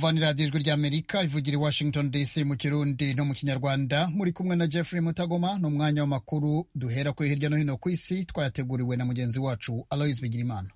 mwumva ni radiyo ijwi ry'amerika ivugira i washington dc mu kirundi no mu kinyarwanda muri kumwe na jeffrey mutagoma ni umwanya w'amakuru duhera kuri hirya no hino ku isi twayateguriwe na mugenzi wacu alois bigirimana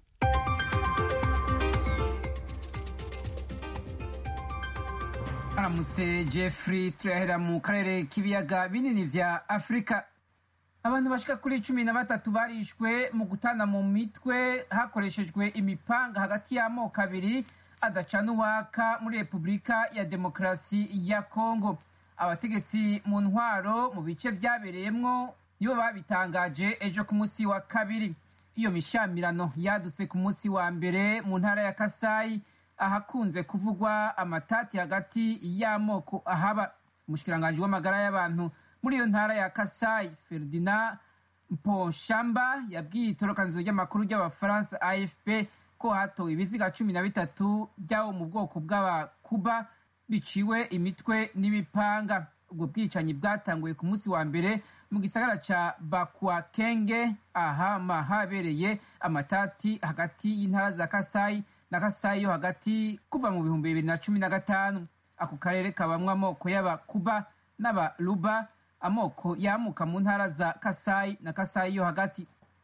aramutse jeffrey turahera mu karere k'ibiyaga binini vya afurika abantu bashika kuri cumi na batatu barishwe mu gutana mu mitwe hakoreshejwe imipanga hagati y'amoko abiri adacana uwaka muri repubulika ya demokarasi ya kongo abategetsi mu ntwaro mu bice vyabereyemwo nibo babitangaje ejo ku munsi wa kabiri iyo mishamirano yadutse ku munsi wa mbere mu ntara ya kasayi ahakunze kuvugwa amatati hagati y'amoko ahaba umushikiranganji w'amagara y'abantu muri iyo ntara ya kasayi ferdinand mponshamba yabwiye itorokanizo ry'amakuru ry'abafaransa afp ko hatowe ibiziga cumi na bitatu by'abo mu bwoko bw'abakuba biciwe imitwe n'ibipanga ubwo bwicanyi bwatanguye ku munsi wa mbere mu gisagara ca bakwakenge ahama habereye amatati hagati y'intara za kasayi na kasayi yo hagati kuva mu bihumbi bibiri na cumi na gatanu ako karere kabamwo amoko y'abakuba n'abaruba amoko yamuka mu ntara za kasayi na kasayi yo hagati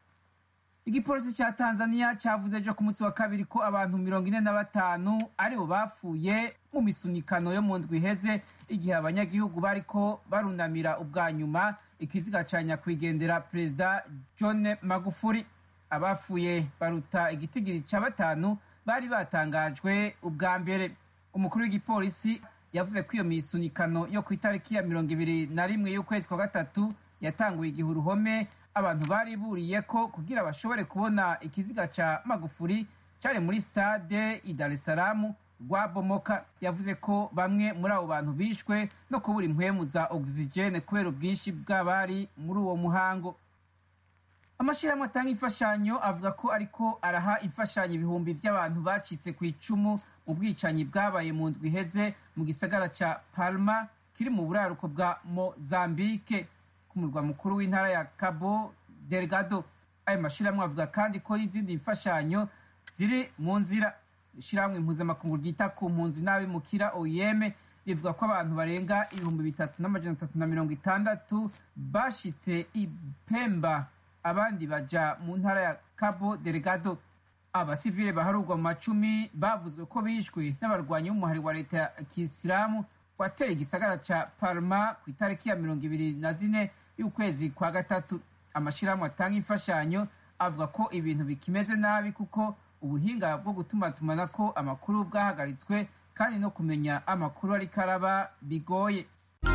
igipolisi ca tanzania cavuze ejo ku munsi wa kabiri ko abantu mirongo ine na batanu aribo bapfuye mu misunikano yo mu ndwi iheze igihe abanyagihugu bariko barunamira ubwa nyuma ikiziga ca nyakwigendera perezida john magufuri abapfuye baruta igitigiri ca batanu bari batangajwe ubwa mbere umukuru w'igipolisi yavuze ko iyo misunikano yo ku itariki ya mirongo ibiri na rimwe y'ukwezi kwa gatatu yatanguye igihe uruhome abantu bari buriye ko kugira bashobore kubona ikiziga ca magufuri cari muri stade i dar es salaam rwabomoka yavuze ko bamwe muri abo bantu bishwe no kubura impwemu za ogisijene kubera ubwinshi bw'abari muri uwo muhango amashirahamwe atanga imfashanyo avuga ko ariko araha imfashanyo ibihumbi vy'abantu bacitse ku icumu mu bwicanyi bwabaye mu ndwi iheze mu gisagara ca palma kiri mu buraruko bwa mozambike ku murwa mukuru w'intara ya cabo delgado ayo mashirahamwe avuga kandi ko n'izindi mfashanyo ziri mu nzira ishirahamwe impuzamakungu ryita ku mpunzi n'abimukira oem rivuga ko abantu barenga ibihumbi bitatu n'amajana atatu na mirongo itandatu bashitse ipemba abandi baja mu ntara ya cabo delgado abasivile baharurwa mu macumi bavuzwe ko bishwe n'abarwanyi b'umuhari wa leta ya kisilamu wateye igisagara ca palma ku itariki ya mirongo ibiri na zine y'ukwezi kwa gatatu amashirahamwe atanga imfashanyo avuga ko ibintu bikimeze nabi kuko ubuhinga bwo gutumatumanako amakuru bwahagaritswe kandi no kumenya amakuru ariko araba bigoye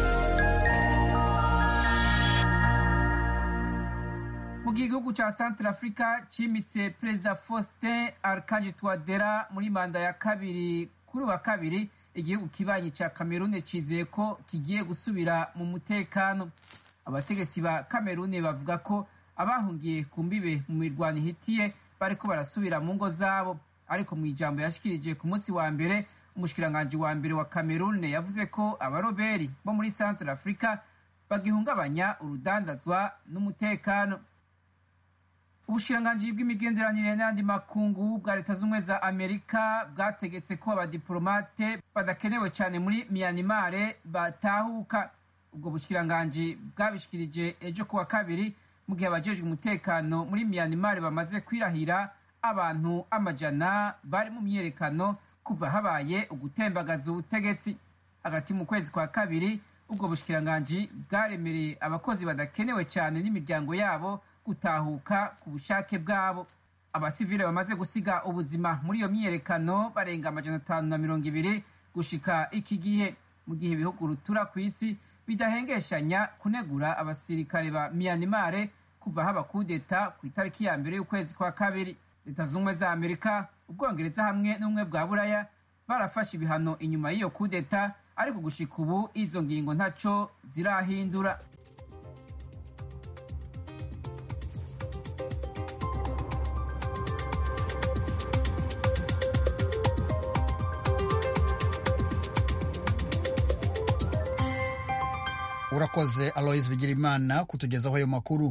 mu gihe igihugu ca centre africa cimitse perezida faustin arkange twadera muri manda ya kabiri kuri wa kabiri igihugu kibanyi ca kamerune cizeye ko kigiye gusubira mu mutekano abategetsi ba kamerune bavuga ko abahungiye ku mbibe mu mirwano ihitiye bariko barasubira mu ngo zabo ariko mu ijambo yashikirije ku munsi wa mbere umushikiranganji wa mbere wa kamerune yavuze ko abaroberi bo muri centre africa bagihungabanya urudandazwa n'umutekano ubushikiranganji bw'imigenderanire n'andi makungu bwa leta z'ubumwe za amerika bwategetse ko abadiplomate badakenewe cyane muri miyanimare batahuka ubwo bushikiranganji bwabishikirije ejo kuwa kabiri mu gihe abajejwe umutekano muri miyanimare bamaze kwirahira abantu amajana bari mu myiyerekano kuva habaye ugutembagaza ubutegetsi hagati mu kwezi kwa kabiri ubwo bushikiranganji bwaremereye abakozi badakenewe cyane n'imiryango yabo gutahuka ku bushake bwabo abasivile bamaze gusiga ubuzima muri iyo myiyerekano barenga amajana atanu na mirongo ibiri gushika iki gihe mu gihe ibihugu rutura ku isi bidahengeshanya kunegura abasirikare ba miyanimare kuva haba kudeta ku itariki ya mbere y'ukwezi kwa kabiri leta z'ubumwe za amerika ubwongereza hamwe n'ubumwe bwa buraya barafashe ibihano inyuma y'iyo kudeta ariko gushika ubu izo ngingo ntaco zirahindura urakoze alois bigirimana kutugezaho ayo makuru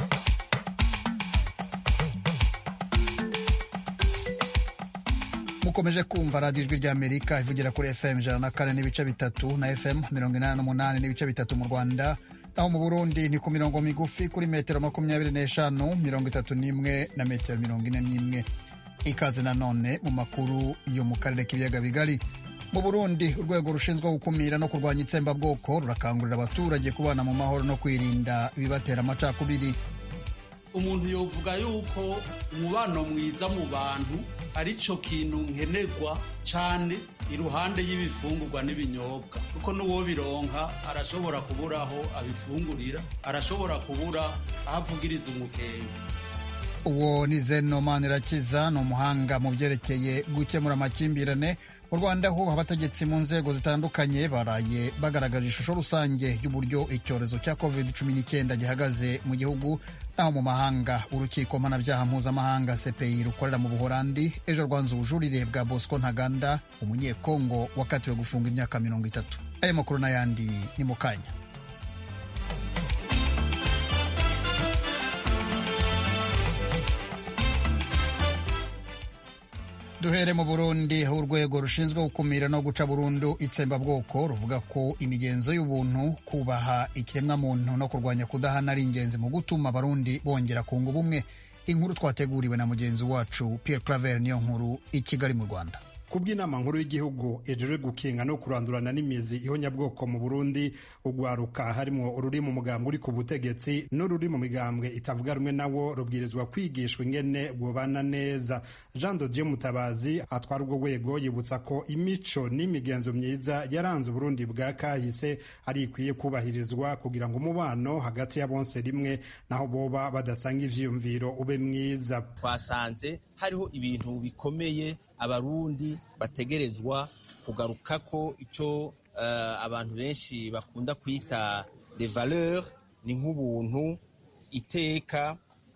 mu mukomeje kumva radiyo ijwi ry'amerika ivugira kuri fm ijana na kane n'ibice bitatu na fm mirongo inani n'umunani n'ibice bitatu mu rwanda naho mu burundi ni ku mirongo migufi kuri metero makumyabiri n'eshanu mirongo itatu n'imwe na metero mirongo ine n'imwe ikaze nanone mu makuru yo mu karere k'ibiyaga bigari mu burundi urwego rushinzwe gukumira no kurwanya itsembabwoko rurakangurira abaturage kubana mu mahoro no kwirinda ibibatera amacakubiri umuntu yovuga yuko umubano mwiza mu bantu ari cyo kintu nkenerwa cyane iruhande y'ibifungurwa n'ibinyobwa kuko n'uwo bironka arashobora kubura aho abifungurira arashobora kubura aho avugiriza umukenge uwo ni zeno manirakiza ni umuhanga mu byerekeye gukemura amakimbirane mu rwanda ho abategetsi mu nzego zitandukanye baraye bagaragaje ishusho rusange y'uburyo icyorezo cya covid cumi n'icyenda gihagaze mu gihugu naho mu mahanga urukiko mpanabyaha mpuzamahanga cpi rukorera mu buhorandi ejo rwanze ubujurire bwa bosco ntaganda umunyekongo wakatiwe gufunga imyaka mirongo itatu aya makuru n'ayandi ni mu kanya duhere mu burundi aho urwego rushinzwe gukumira no guca burundu itsembabwoko ruvuga ko imigenzo y'ubuntu kubaha ikiremwamuntu no kurwanya kudahana ari ingenzi mu gutuma abarundi bongera kunga ubumwe inkuru twateguriwe na mugenzi wacu pierre claver niyo nkuru i kigali mu rwanda kubw'inama nkuru y'igihugu ejejwe gukinga no kurandurana n'imizi ihonyabwoko mu burundi ugwaruka harimwo ururi mu mugambwe uri ku butegetsi n'ururi mu migambwe itavuga rumwe nawo rubwirizwa kwigishwa ingene bwobana neza jean dodier mutabazi atwara urwo rwego yibutsa ko imico n'imigenzo myiza yaranze uburundi bwa kahise ari ikwiye kubahirizwa kugira ngo umubano hagati ya bonse rimwe naho boba badasanga ivyiyumviro ube mwiza twasanze hariho ibintu bikomeye abarundi bategerezwa kugaruka ko icyo uh, abantu benshi bakunda kwita de valeur ni nk'ubuntu iteka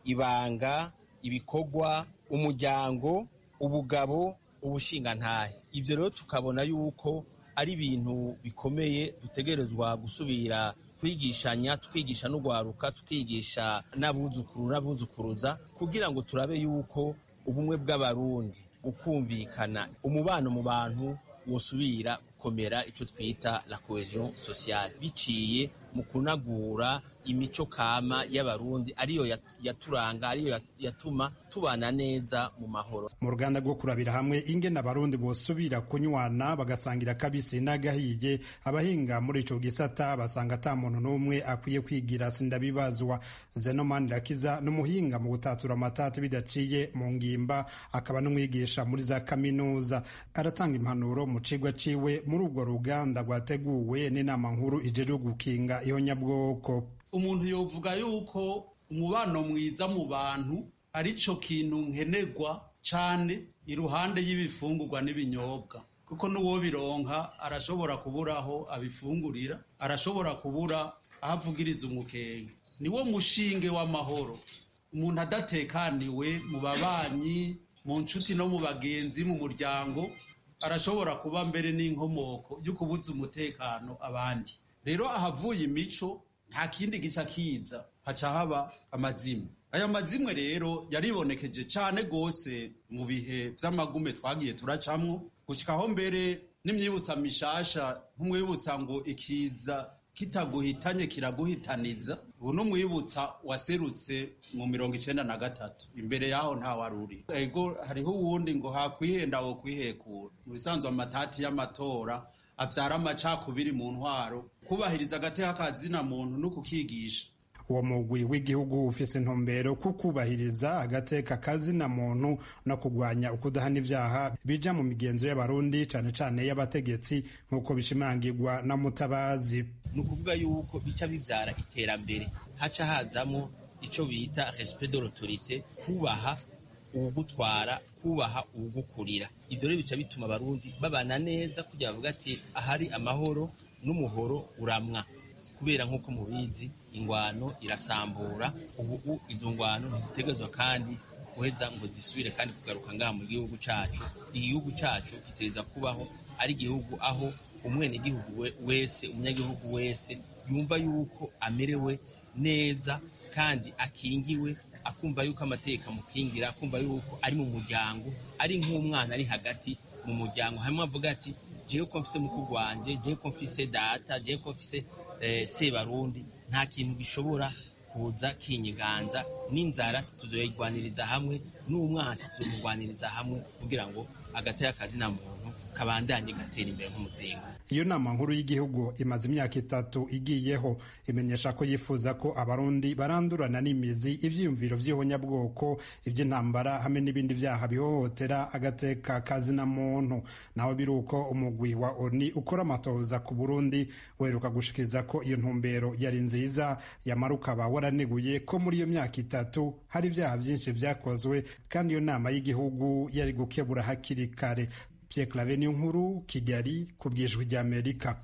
ibanga ibikorwa umuryango ubugabo ubushingantahe ibyo rero tukabona yuko ari ibintu bikomeye dutegerezwa gusubira kwigishanya tukigisha n'ugwaruka tukigisha n'abuzukuru n'abuzukuruza kugira ngo turabe yuko ubumwe bw'abarundi ukumvikana umubano mu bantu wosubira gukomera icyo twita la cohesion sociale biciye mu kunagura imico kama y'abarundi ariyo yaturanga ariyo yatuma tubana neza mu mahoro mu ruganda rwo kurabira hamwe ingene abarundi bosubira kunywana bagasangira kabisi n'agahiye abahinga muri ico gisata basanga ata muntu n'umwe akwiye kwigira sindabibazwa zenomani rakiza n'umuhinga mu gutatura amatati bidaciye mu ngimba akaba n'umwigisha muri za kaminuza aratanga impanuro mu cigwa ciwe muri urwo ruganda rwateguwe n'inama nkuru ijejwe gukinga ihonyabwoko umuntu yovuga yuko umubano mwiza mu bantu ari cyo kintu nkenerwa cyane iruhande y'ibifungurwa n'ibinyobwa kuko n'uwo bironka arashobora kubura aho abifungurira arashobora kubura aho avugiriza umukenge niwo mushinge w'amahoro umuntu adatekaniwe mu babanyi mu nshuti no mu bagenzi mu muryango arashobora kuba mbere n'inkomoko yo kubuza umutekano abandi rero ahavuye imico nta kindi gica kiza haca haba amazimwe aya mazimwe rero yaribonekeje cyane rwose mu bihe by'amagume twagiye turacamwo gushyikaho mbere n'imyibutsa mishasha nk'umwibutsa ngo ikiza kitaguhitanye kiraguhitaniza ubu n'umwibutsa waserutse mu mirongo icyenda na gatatu imbere yaho ntawaruri ego hariho uwundi ngo hakwihenda wo kwihekura mu bisanzwe amatati y'amatora abyara amacakubiri mu ntwaro kubahiriza agateka kazina muntu no kukigisha uwo mugwi w'igihugu ufise intumbero ku kubahiriza agateka kazina muntu no kurwanya ukudahana ivyaha bija mu migenzo y'abarundi cane cane y'abategetsi nk'uko bishimangirwa na mutabazi ni ukuvuga yuko bica bivyara iterambere haca hazamo ico bita respect de l'autorité kubaha uwugutwara kubaha uwugukurira ivyo rero bica bituma abarundi babana neza kugira bavuga ati ahari amahoro n'umuhoro uramwa kubera nk'uko mubizi ingwano irasambura ubu izo ngwano ntizitegerezwa kandi guheza ngo zisubire kandi kugaruka ngaha mu gihugu cacu igihugu cacu kitereza kubaho ari igihugu aho umwenegihugu wese umunyagihugu wese yumva yuko amerewe neza kandi akingiwe akumva yuko amategeko amukingira akumva yuko ari mu muryango ari nk'umwana ari hagati mu muryango hamwe avuga ati jewe ko mfise mukuru wanje jewe ko mfise data jewe ko mfise eh, sebarundi nta kintu gishobora kuza kinyiganza n'inzara tuzoyigwaniriza hamwe n'umwansi tuzomugwaniriza hamwe kugira ngo agatera akazina muntu kabandanye gatera imbere nk'umuzinga iyo nama nkuru y'igihugu imaze imyaka itatu igiyeho imenyesha ko yifuza ko abarundi barandurana n'imizi ivyiyumviro vy'ihonyabwoko ivy'intambara hamwe n'ibindi vyaha bihohotera agateka kazina muntu naho biri uko umugwi wa oni ukora amatohoza ku burundi weruka gushikiriza ko iyo ntumbero yari nziza yamara ukaba waraneguye ko muri iyo myaka itatu hari ivyaha vyinshi vyakozwe kandi iyo nama y'igihugu yari gukebura hakiri kare Pierre Claver nkuru Kigali ku bwijwi ry'Amerika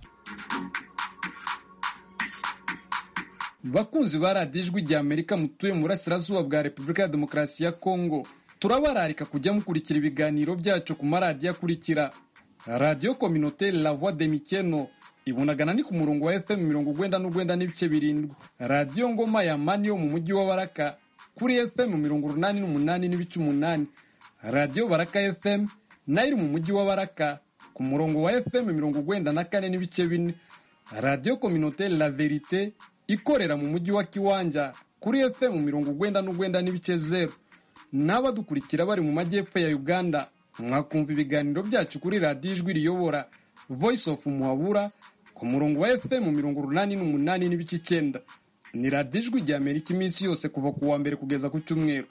bakunzi ba radiyo ijwi rya amerika mutuye mu burasirazuba bwa repubulika ya demokarasi ya kongo turabararika kujya mukurikira ibiganiro byacu ku maradiyo akurikira radiyo kominoteri la voix de mikeno ibunagana ni ku murongo wa fm mirongo ugwenda n'ugwenda n'ibice birindwi radiyo ngoma ya mani yo mu mujyi wa baraka kuri fm mirongo urunani n'umunani n'ibice umunani radiyo baraka fm nayo iri mu mujyi wa baraka ku murongo wa fm mirongo ugwenda na kane n'ibice bine radiyo kominoteri la verite ikorera mu mujyi wa kiwanja kuri fm mirongo ugwenda n'ugwenda n'ibice zeru n'abadukurikira bari mu majyepfo ya uganda mwakumva ibiganiro byacu kuri radiyo ijwi riyobora voice of muhabura ku murongo wa fm mirongo urunani n'umunani n'ibice icyenda ni radiyo ijwi rya amerika iminsi yose kuva ku wa mbere kugeza ku cyumweru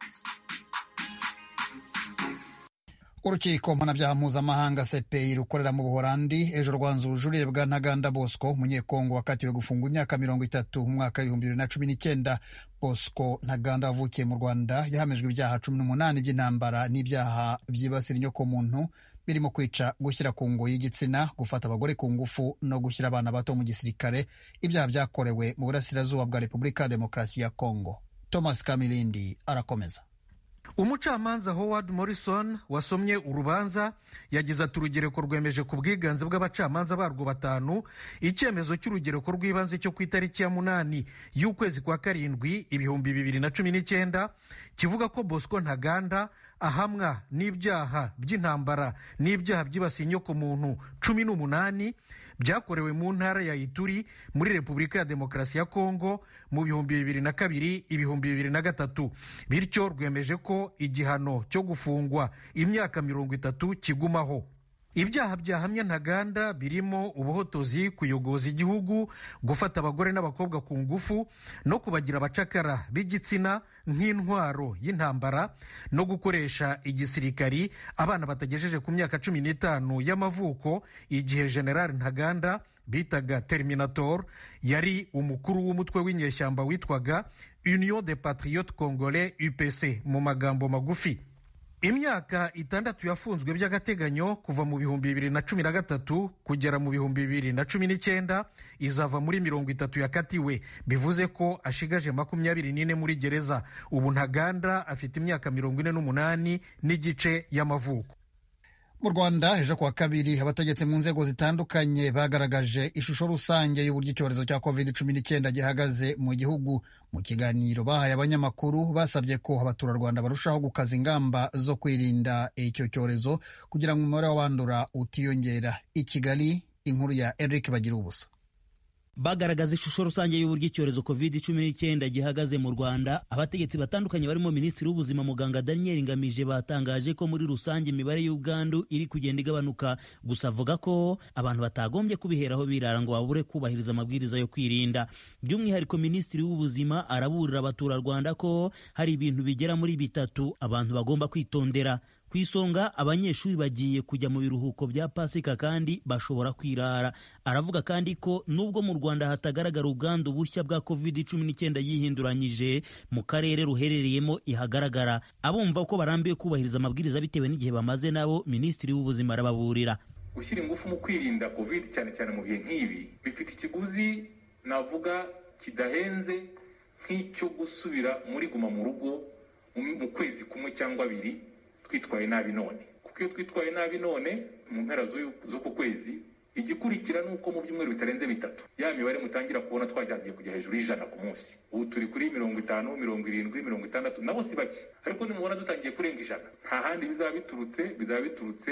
urukiko mpanabyaha mpuzamahanga cpi rukorera mu buholandi ejo rwanzura ubujurire bwa ntaganda bosco umunyekongo wakatiwe gufungwa imyaka mirongo itatu mu mwaka w'ibihumbi bibiri na cumi n'icyenda bosco ntaganda wavukiye mu rwanda yahamijwe ibyaha cumi n'umunani by'intambara n'ibyaha byibasira inyokomuntu birimo kwica gushyira ku ngo y'igitsina gufata abagore ku ngufu no gushyira abana bato mu gisirikare ibyaha byakorewe mu burasirazuba bwa repubulika ya demokarasi ya kongo thomas kamilindi arakomeza umucamanza howard morrison wasomye urubanza yagize ati urugereko rwemeje ku bwiganze bw'abacamanza barwo batanu icyemezo cy'urugereko rw'ibanze cyo ku itariki ya munani y'ukwezi kwa karindwi ibihumbi bibiri na cumi n'icyenda kivuga ko bosco ntaganda ahamwa n'ibyaha by'intambara n'ibyaha byibasiye inyokomuntu cumi n'umunani byakorewe mu ntara ya ituri muri repubulika ya demokarasi ya kongo mu bihumbi bibiri na kabiri ibihumbi bibiri na gatatu bityo rwemeje ko igihano cyo gufungwa imyaka mirongo itatu kigumaho ibyaha byahamye ntaganda birimo ubuhotozi kuyogoza igihugu gufata abagore n'abakobwa ku ngufu no kubagira abacakara b'igitsina nk'intwaro y'intambara no gukoresha igisirikari abana batagejeje ku myaka cumi n'itanu y'amavuko igihe general ntaganda bitaga terminator yari umukuru w'umutwe w'inyeshyamba witwaga union de patriote congolais upc mu magambo magufi imyaka itandatu yafunzwe by'agateganyo kuva mu bihumbi bibiri na cumi na gatatu kugera mu bihumbi bibiri na cumi n'icyenda izava muri mirongo itatu yakatiwe bivuze ko ashigaje makumyabiri n'ine muri gereza ubu ntaganda afite imyaka mirongo ine n'umunani n'igice y'amavuko mu rwanda ejo kuwa kabiri abategetsi mu nzego zitandukanye bagaragaje ishusho rusange y'uburyo icyorezo cya covid cumi n'icyenda gihagaze mu gihugu mu kiganiro bahaye abanyamakuru basabye ko abaturarwanda barushaho gukaza ingamba zo kwirinda icyo cyorezo kugira ngo umubare w'abandura utiyongera i kigali inkuru ya eric bagira ubusa bagaragaza ishusho rusange y'uburyo icyorezo covid cumi n'icyenda gihagaze mu rwanda abategetsi batandukanye barimo minisitiri w'ubuzima muganga daniel ngamije batangaje ko muri rusange imibare y'ubwandu iri kugenda igabanuka gusa avuga ko abantu batagombye kubiheraho birara ngo babure kubahiriza amabwiriza yo kwirinda by'umwihariko minisitiri w'ubuzima araburira abaturarwanda ko hari ibintu bigera muri bitatu abantu bagomba kwitondera ku isonga abanyeshuri bagiye kujya mu biruhuko bya pasika kandi bashobora kwirara aravuga kandi ko nubwo mu rwanda hatagaragara ubwandu bushya bwa covid cumi n'icyenda yihinduranyije mu karere ruherereyemo ihagaragara abumva ko barambiwe kubahiriza amabwiriza bitewe n'igihe bamaze nabo minisitiri w'ubuzima arababurira gushyira ingufu mu kwirinda covid cyane cyane mu bihe nk'ibi bifite ikiguzi navuga kidahenze nk'icyo gusubira muri guma mu rugo mu kwezi kumwe cyangwa abiri twitwaye nabi none kuko iyo twitwaye nabi none mu mpera z'uku kwezi igikurikira ni uko mu byumweru bitarenze bitatu ya mibare mutangira kubona twagiye kujya hejuru y'ijana ku munsi ubu turi kuri mirongo itanu mirongo irindwi mirongo itandatu nabo si bake ariko nimubona dutangiye kurenga ijana nta handi bizaba biturutse bizaba biturutse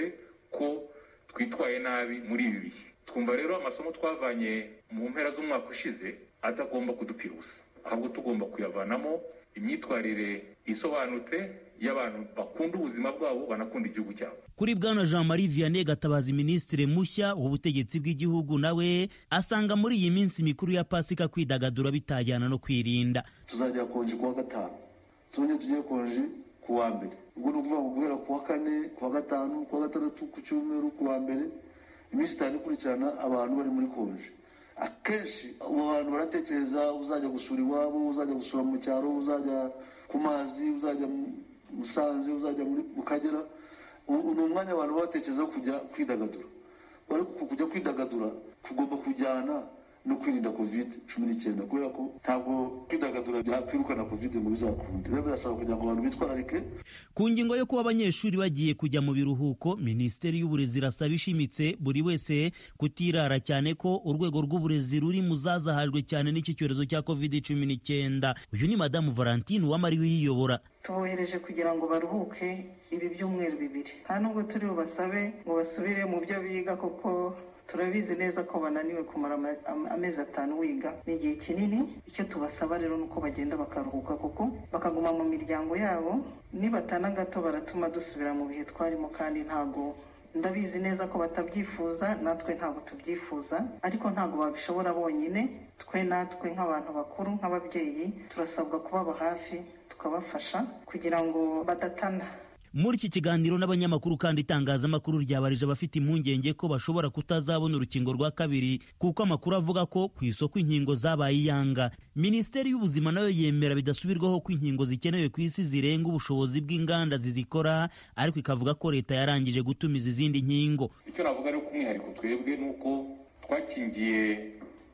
ko twitwaye nabi muri ibi bihe twumva rero amasomo twavanye mu mpera z'umwaka ushize atagomba kudupfira ubusa ahubwo tugomba kuyavanamo imyitwarire isobanutse y'abantu bakunda ubuzima bwabo banakunda igihugu cyabo kuri bwana jean marie vianney gatabazi minisitiri mushya w'ubutegetsi bw'igihugu nawe asanga muri iyi minsi mikuru ya pasika kwidagadura bitajyana no kwirinda tuzajya konje kuwa gatanu tuzongere tujye konje ku wa mbere ubwo ni ukuvuga ngo guhera ku wa kane ku wa gatanu ku wa gatandatu ku cyumweru ku wa mbere iminsi itanu ikurikirana abantu bari muri konje akenshi abo bantu baratekereza uzajya gusura iwabo uzajya gusura mu cyaro uzajya ku mazi uzajya musanze uzajya mu kagera ni umwanya abantu baba batekereza kujya kwidagadura ariko kujya kwidagadura kugomba kujyana no kwirinda covid cumi n'icyenda kubera ko ntabwo kwidagadura byakwirukana covid ngo bizakunde rero birasaba kugira ngo abantu bitwararike ku ngingo yo kuba abanyeshuri bagiye kujya mu biruhuko minisiteri y'uburezi irasaba ishimitse buri wese kutirara cyane ko urwego rw'uburezi ruri mu zazahajwe cyane n'iki cyorezo cya covid cumi n'icyenda uyu ni madamu valentine uwamariwe uyiyobora tubohereje kugira ngo baruhuke ibi byumweru bibiri nta nubwo turi bubasabe ngo basubire mu byo biga kuko turabizi neza ko bananiwe kumara amezi atanu wiga ni igihe kinini icyo tubasaba rero ni uko bagenda bakaruhuka kuko bakaguma mu miryango yabo nibatana gato baratuma dusubira mu bihe twarimo kandi ntago ndabizi neza ko batabyifuza natwe ntabwo tubyifuza ariko ntabwo babishobora bonyine twe natwe nk'abantu bakuru nk'ababyeyi turasabwa kubaba hafi tukabafasha kugira ngo badatana muri iki kiganiro n'abanyamakuru kandi itangazamakuru ryabarije abafite impungenge ko bashobora kutazabona urukingo rwa kabiri kuko amakuru avuga ko ku isoko inkingo zabaye iyanga minisiteri y'ubuzima nayo yemera bidasubirwaho ko inkingo zikenewe ku isi zirenga ubushobozi bw'inganda zizikora ariko ikavuga ko leta yarangije gutumiza izindi nkingo icyo navuga rero k'umwihariko twebwe ni uko twakingiye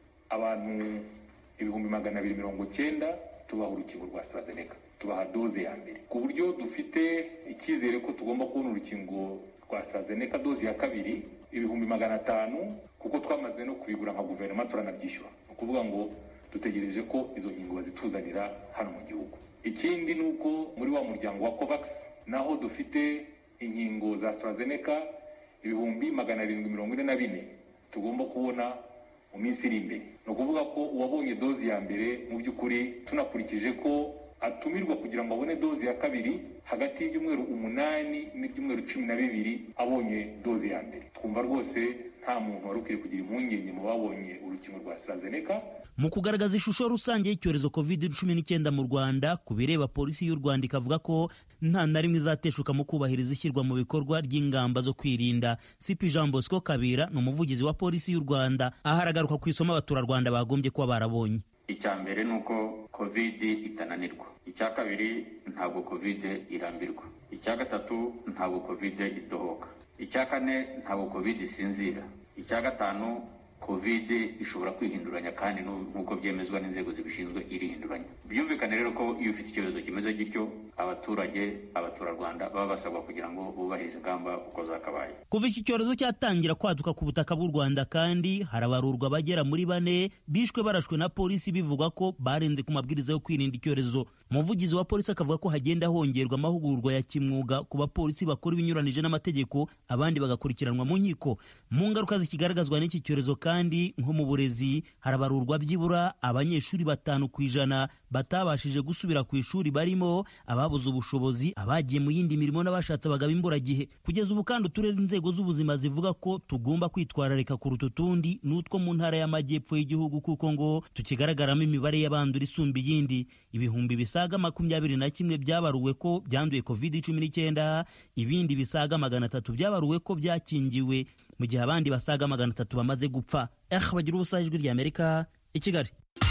abantu ibihumbi magana abiri mirongo cyenda tubaha urukingo rwa AstraZeneca tubaha doze ya mbere ku buryo dufite icyizere ko tugomba kubona urukingo rwa AstraZeneca doze ya kabiri ibihumbi magana atanu kuko twamaze no kubigura nka guverinoma turanabyishyura ni ukuvuga ngo dutegereje ko izo nkingo bazituzanira hano mu gihugu ikindi ni uko muri wa muryango wa covax naho dufite inkingo za AstraZeneca ibihumbi magana arindwi mirongo ine na bine tugomba kubona mu minsi iri imbere ni ukuvuga ko uwabonye dozi ya mbere mu by'ukuri tunakurikije ko atumirwa kugira ngo abone dozi ya kabiri hagati y'ibyumweru umunani n'ibyumweru cumi na bibiri abonye dozi ya mbere twumva rwose nta muntu wari ukwiye kugira impungenge mu babonye urukingo rwa AstraZeneca mu kugaragaza ishusho rusange y'icyorezo covid cumi n'icyenda mu rwanda ku bireba polisi y'u rwanda ikavuga ko nta na rimwe izateshuka mu kubahiriza ishyirwa mu bikorwa ry'ingamba zo kwirinda sipi jean bosco kabira ni umuvugizi wa polisi y'u rwanda aho aragaruka ku isomo abaturarwanda bagombye kuba barabonye icya mbere ni uko covid itananirwa icya kabiri ntabwo covid irambirwa icya gatatu ntabwo covid idohoka icya kane ntabwo covid isinzira icya gatanu covid ishobora kwihinduranya kandi nk'uko byemezwa n'inzego zibishinzwe irihinduranya byumvikane rero ko iyo ufite icyorezo kimeze gityo abaturage abaturarwanda baba basabwa kugira ngo bubahirize ingamba uko zakabaye kuva iki cyorezo cyatangira kwaduka ku butaka bw'u rwanda kandi harabarurwa abagera muri bane bishwe barashwe na polisi bivugwa ko barenze ku mabwiriza yo kwirinda icyorezo umuvugizi wa polisi akavuga ko hagenda hongerwa amahugurwa ya kimwuga ku bapolisi bakora ibinyuranije n'amategeko abandi bagakurikiranwa mu nkiko mu ngaruka zikigaragazwa n'iki cyorezo kandi nko mu burezi harabarurwa byibura abanyeshuri batanu ku ijana batabashije gusubira ku ishuri barimo ababuze ubushobozi abagiye mu yindi mirimo n'abashatse bagaba imburagihe kugeza ubu kandi uturere inzego z'ubuzima zivuga ko tugomba kwitwararika kuruta utundi n'utwo mu ntara y'amajyepfo y'igihugu kuko ngo tukigaragaramo imibare y'abandura isumba iyindi ibihumbi bisaga makumyabiri na kimwe byabaruwe ko byanduye covid cumi n'icyenda ibindi bisaga magana atatu byabaruwe ko byakingiwe mu gihe abandi basaga magana atatu bamaze gupfa eh bagira ubusa ijwi ry'amerika i kigali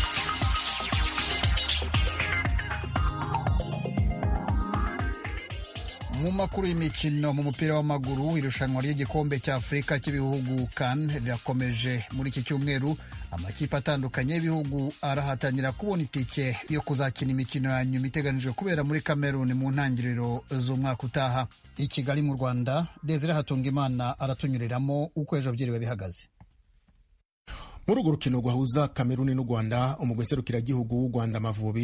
mu makuru y'imikino mu mupira w'amaguru irushanwa ry'igikombe cy'afurika cy'ibihugu kan rirakomeje muri iki cyumweru amakipe atandukanye y'ibihugu arahatanira kubona itike yo kuzakina imikino ya nyuma iteganijwe kubera muri kameruni mu ntangiriro z'umwaka utaha i kigali mu rwanda desire hatungimana aratunyuriramo uko ejo byiriwe bihagaze muri urwo rukino rwahuza kameruni n'u rwanda umugwi serukiragihugu w'u rwanda amavubi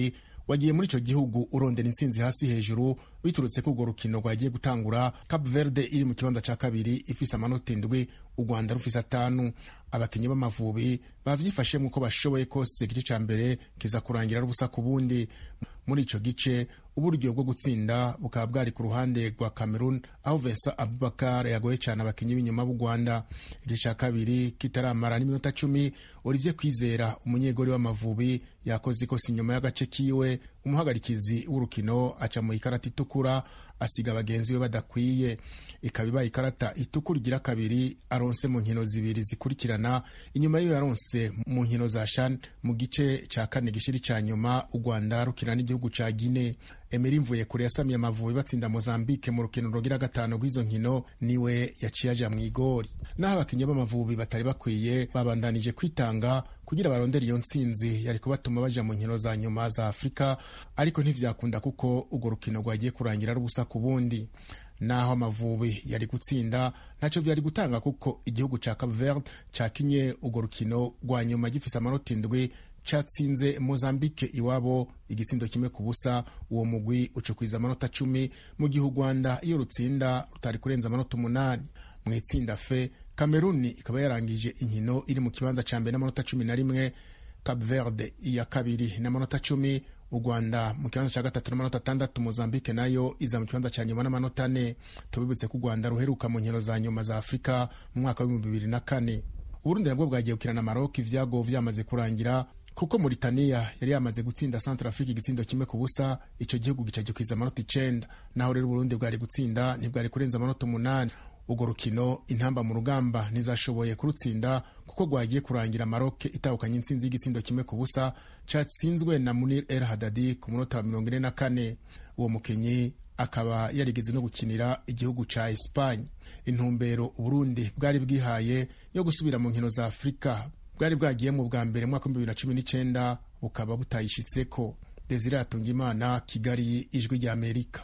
wagiye muri icyo gihugu urondera intsinzi hasi hejuru biturutse ko urwo rukino rwagiye gutangura cap verde iri mu kibanza cya kabiri ifise amanota indwi u rwanda rufise atanu abakinnyi b'amavubi bavyifashemo uko bashoboye kose igice ca mbere kiza kurangira ari ubusa ku bundi muri ico gice uburyo bwo gutsinda bukaba bwari ku ruhande rwa cameroon aho vesa abubakar yagoye cyane abakinnyi b'inyuma b'u rwanda igice cya kabiri kitaramara n'iminota cumi olivier kwizera umunyegori w'amavubi yakoze ikosa inyuma y'agace kiwe umuhagarikizi w'urukino aca mu ikarata itukura asiga bagenzi be badakwiye ikaba ibaye ikarata itukura igira kabiri aronse mu nkino zibiri zikurikirana inyuma y'iyo yaronse mu nkino za shan mu gice cya kane gishiri cya nyuma u rwanda rukina n'igihugu cya gine emeri mvuye kure yasamiye amavubi batsinda mozambique mu rukino rugira gatanu rw'izo nkino niwe yaciye aja mu igori naho abakinnyi b'amavubi batari bakwiye babandanije kwitanga kugira barondere iyo ntsinzi yari kubatuma baja mu nkino za nyuma za afurika ariko ntivyakunda kuko urwo rukino rwagiye kurangira ari ubusa ku bundi naho amavubi yari gutsinda ntacyo byari gutanga kuko igihugu ca Cape Verde cakinye urwo rukino rwa nyuma gifise amanota indwi catsinze Mozambique iwabo igitsindo kimwe ku busa uwo mugwi ucukwiza amanota cumi mu gihe u Rwanda iyo rutsinda rutari kurenza amanota umunani mu itsinda fe Kameruni ikaba yarangije inkino iri mu kibanza ca mbere n'amanota cumi na rimwe Cape Verde iya kabiri n'amanota cumi u rwanda mu kibanza cya gatatu n'amanota atandatu mozambique nayo iza mu kibanza cya nyuma n'amanota ane tubibutse ko u rwanda ruheruka mu nkino za nyuma za afurika mu mwaka w'ibihumbi bibiri na kane uburundi nabwo bwagiye gukina na maroc ivyago vyamaze kurangira kuko Mauritania yari yamaze gutsinda Centrafrique igitsindo kimwe ku busa ico gihugu gica gikwiza amanota icenda naho rero Burundi bwari gutsinda ntibwari kurenza amanota umunani urwo rukino intamba mu rugamba ntizashoboye kurutsinda kuko rwagiye kurangira Maroc itahukanye intsinzi y'igitsindo kimwe ku busa catsinzwe na Munir El Hadadi ku munota wa mirongo ine na kane uwo mukinyi akaba yarigeze no gukinira igihugu ca Espagne intumbero Uburundi bwari bwihaye yo gusubira mu nkino za Afurika bwari bwagiye mu bwa mbere mwaka w'ibihumbi bibiri na cumi n'icenda bukaba butayishitseko Desire Atungimana Kigali ijwi rya Amerika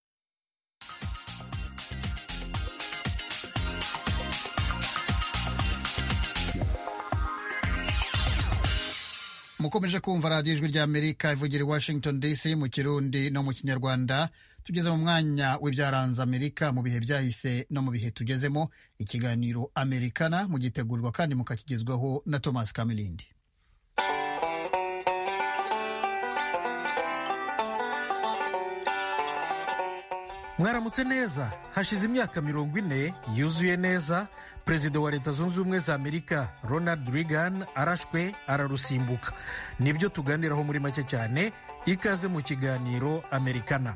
mukomeje kumva radiyo ijwi rya amerika ivugira i washington dc mu kirundi no mu kinyarwanda tugeze mu mwanya w'ibyaranze amerika mu bihe byahise no mu bihe tugezemo ikiganiro amerikana mugitegurirwa kandi mukakigezwaho na thomas kamilindi mwaramutse neza hashize imyaka mirongo ine yuzuye neza perezida wa leta zunze ubumwe za amerika ronald reagan arashwe ararusimbuka nibyo tuganiraho muri make cyane ikaze mu kiganiro amerikana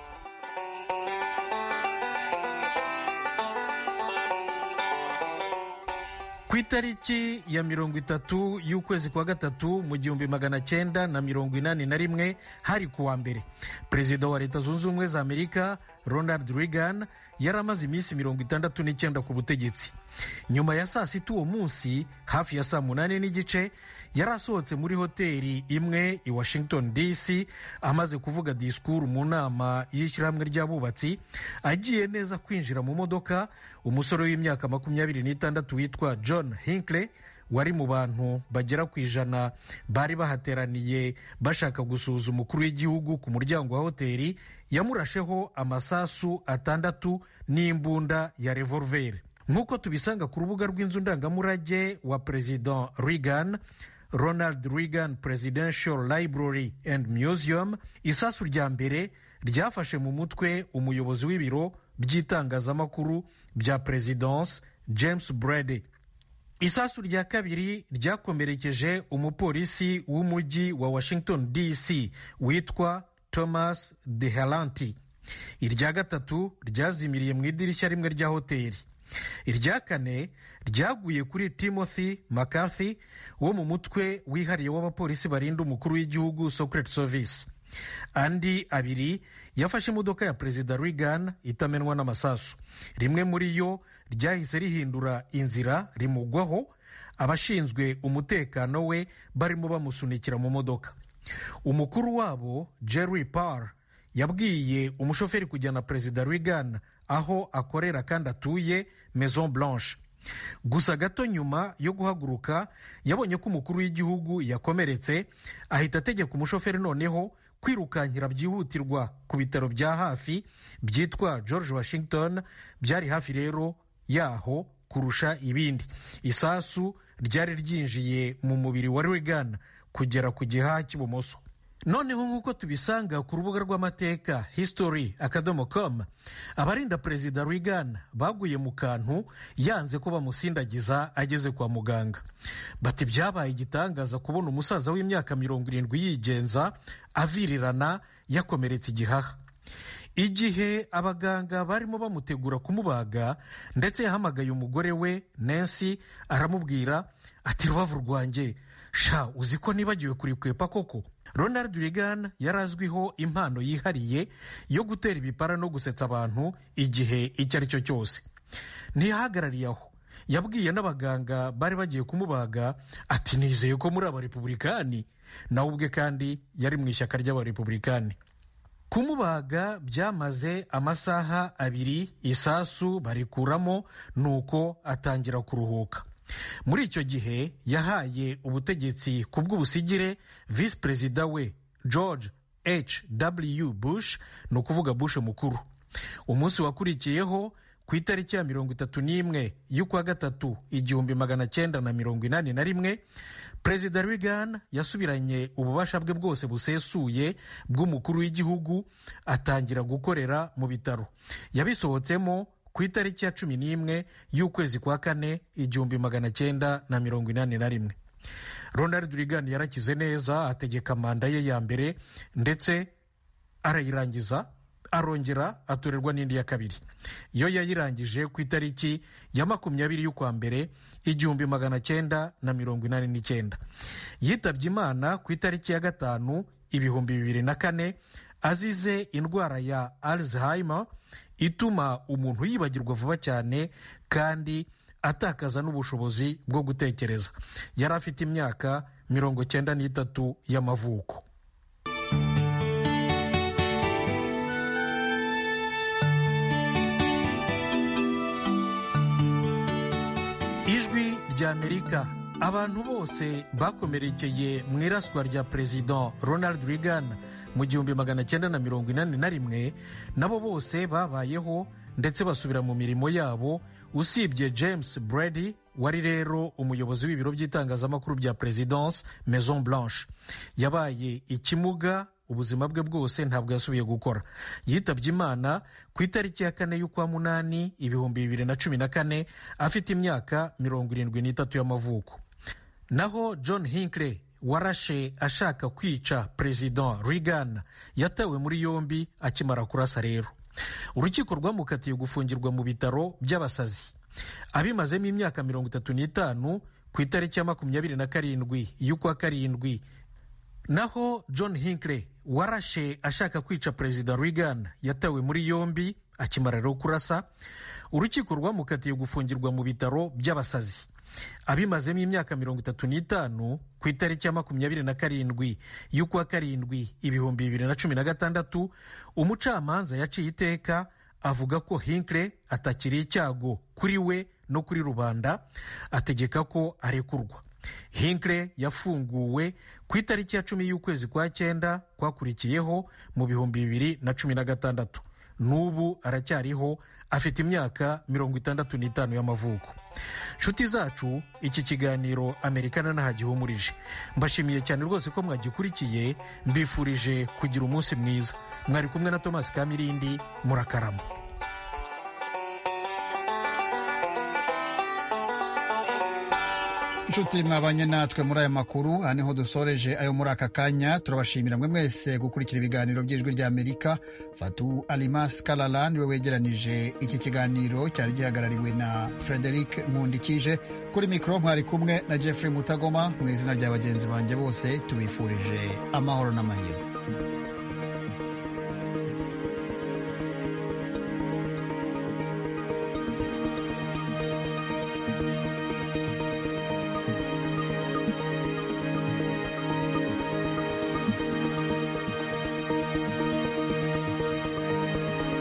ku itariki ya mirongo itatu y'ukwezi kwa gatatu mu gihumbi magana cyenda na mirongo inani na rimwe hari kuwa mbere perezida wa leta zunze ubumwe za amerika ronald reagan yari amaze iminsi mirongo itandatu n'icyenda ku butegetsi nyuma ya saa sita uwo munsi hafi ya saa munani n'igice yari asohotse muri hoteli imwe i washington dc amaze kuvuga disikuru mu nama y'ishyirahamwe ry'abubatsi agiye neza kwinjira mu modoka umusore w'imyaka makumyabiri n'itandatu witwa john hinckley wari mu bantu bagera ku ijana bari bahateraniye bashaka gusuhuza umukuru w'igihugu ku muryango wa hoteli yamurasheho amasasu atandatu n'imbunda ya revolveri nk'uko tubisanga ku rubuga rw'inzu ndangamurage wa perezida reagan ronald reagan presidential library and museum isasu rya mbere ryafashe mu mutwe umuyobozi w'ibiro by'itangazamakuru bya presidence james brady isasu rya kabiri ryakomerekeje umupolisi w'umujyi wa washington dc witwa thomas dehalanti irya gatatu ryazimiriye mu idirishya rimwe rya hoteli irya kane ryaguye kuri timothy mccarthy wo mu mutwe wihariye w'abapolisi barinda umukuru w'igihugu secret service andi abiri yafashe imodoka ya perezida reagan itamenwa n'amasasu rimwe muri yo ryahise rihindura inzira rimugwaho abashinzwe umutekano we barimo bamusunikira mu modoka umukuru wabo jerry parr yabwiye umushoferi kujyana perezida reagan aho akorera kandi atuye maison blanche gusa gato nyuma yo guhaguruka yabonye ko umukuru w'igihugu yakomeretse ahita ategeka umushoferi noneho kwirukankira byihutirwa ku bitaro bya hafi byitwa george washington byari hafi rero yaho kurusha ibindi isasu ryari ryinjiye mu mubiri wa reagan kugera ku gihaha cy'ibumoso noneho nk'uko tubisanga ku rubuga rw'amateka history akadomo com abarinda perezida reagan baguye mu kantu yanze ko bamusindagiza ageze kwa muganga bati byabaye igitangaza kubona umusaza w'imyaka mirongo irindwi yigenza avirirana yakomeretse igihaha igihe abaganga barimo bamutegura kumubaga ndetse yahamagaye umugore we nancy aramubwira ati rubavu rwanjye sha uzi ko nibagiwe kurikwepa koko ronald reagan yari azwiho impano yihariye yo gutera ibipara no gusetsa abantu igihe icyo ari cyo cyose ntiyahagarariye aho yabwiye n'abaganga bari bagiye kumubaga ati nizeye ko muri abarepubulikani nawe ubwe kandi yari mu ishyaka ry'abarepubulikani kumubaga byamaze amasaha abiri isasu barikuramo nuko atangira kuruhuka muri icyo gihe yahaye ubutegetsi ku bw'ubusigire visi perezida we george h w bush ni ukuvuga bush mukuru umunsi wakurikiyeho ku itariki ya mirongo itatu n'imwe y'ukwa gatatu igihumbi magana cyenda na mirongo inani na rimwe perezida reagan yasubiranye ububasha bwe bwose busesuye bw'umukuru w'igihugu atangira gukorera mu bitaro yabisohotsemo ku itariki ya cumi n'imwe y'ukwezi kwa kane igihumbi magana cyenda na mirongo inani na rimwe ronald reagan yarakize neza ategeka manda ye ya mbere ndetse arayirangiza arongera atorerwa n'indi ya kabiri yo yayirangije ku itariki ya makumyabiri y'ukwa mbere igihumbi magana cyenda na mirongo inani n'icyenda yitabye imana ku itariki ya gatanu ibihumbi bibiri na kane azize indwara ya alzheimer ituma umuntu yibagirwa vuba cyane kandi atakaza n'ubushobozi bwo gutekereza yari afite imyaka mirongo cyenda n'itatu y'amavuko ijwi ry'amerika abantu bose bakomerekeye mu iraswa rya perezida ronald reagan mu gihumbi magana cyenda na mirongo inani na rimwe nabo bose babayeho ndetse basubira mu mirimo yabo usibye james brady wari rero umuyobozi w'ibiro by'itangazamakuru bya perezidanse maison blanche yabaye ikimuga ubuzima bwe bwose ntabwo yasubiye gukora yitabye imana ku itariki ya kane y'ukwa munani ibihumbi bibiri na cumi na kane afite imyaka mirongo irindwi n'itatu y'amavuko naho john hinckley warashe ashaka kwica perezida reagan yatawe muri yombi akimara kurasa rero urukiko rwamukatiye gufungirwa mu bitaro by'abasazi abimazemo imyaka mirongo itatu n'itanu ku itariki ya makumyabiri na karindwi y'ukwa karindwi naho john hinckley warashe ashaka kwica perezida reagan yatawe muri yombi akimara rero kurasa urukiko rwamukatiye gufungirwa mu bitaro by'abasazi abimazemo imyaka mirongo itatu n'itanu ku itariki ya makumyabiri na karindwi y'ukwa karindwi ibihumbi bibiri na cumi na gatandatu umucamanza yaciye iteka avuga ko hinckley atakiri icyago kuri we no kuri rubanda ategeka ko arekurwa hinckley yafunguwe ku itariki ya cumi y'ukwezi kwa cyenda kwakurikiyeho mu bihumbi bibiri na cumi na gatandatu n'ubu aracyariho afite imyaka mirongo itandatu n'itanu y'amavuko nshuti zacu iki kiganiro amerikana ntahagihumurije mbashimiye cyane rwose ko mwagikurikiye mbifurije kugira umunsi mwiza mwari kumwe na thomas kamirindi murakarama inshuti mwabanye natwe muri aya makuru aha niho dusoreje ayo muri aka kanya turabashimira mwe mwese gukurikira ibiganiro by'ijwi ry'amerika fatu alimas karara niwe wegeranije iki kiganiro cyari gihagarariwe na frederic nkundikije kuri mikoro mwari kumwe na jeffrey mutagoma mu izina rya bagenzi banjye bose tubifurije amahoro n'amahirwe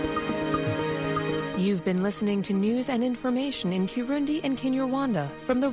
You've been listening to news and information in Kirundi and Kinyarwanda from the